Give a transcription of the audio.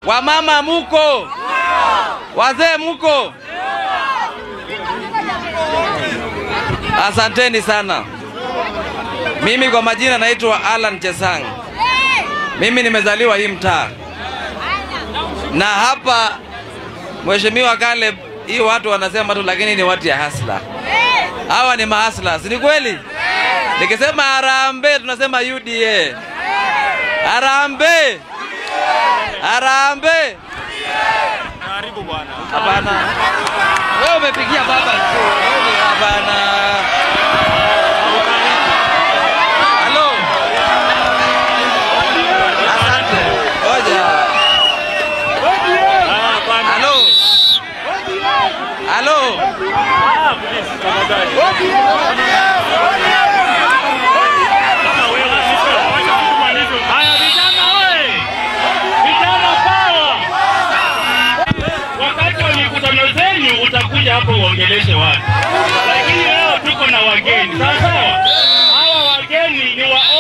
Wamama muko? Wazee muko? Asanteni sana. Mimi kwa majina naitwa Alan Chesang. Mimi nimezaliwa hii mtaa, na hapa Mheshimiwa Caleb, hii watu wanasema tu, lakini ni watu ya hasla. Hawa ni mahasla, si ni kweli? Nikisema harambee tunasema UDA. Harambee, harambee. Karibu bwana. Hapana, wewe umepigia baba tu. Wewe Hapana. Halo, asante. Ngoja. Ah, bwana. Halo, halo. Ah, please, tafadhali. Kama wewe, wacha tumalize. Haya vijana oye! Vijana power! Wakati wa mikutano zenu utakuja hapo uongeleshe watu, lakini leo tuko na wageni sawa sawa. Hawa wageni ni wa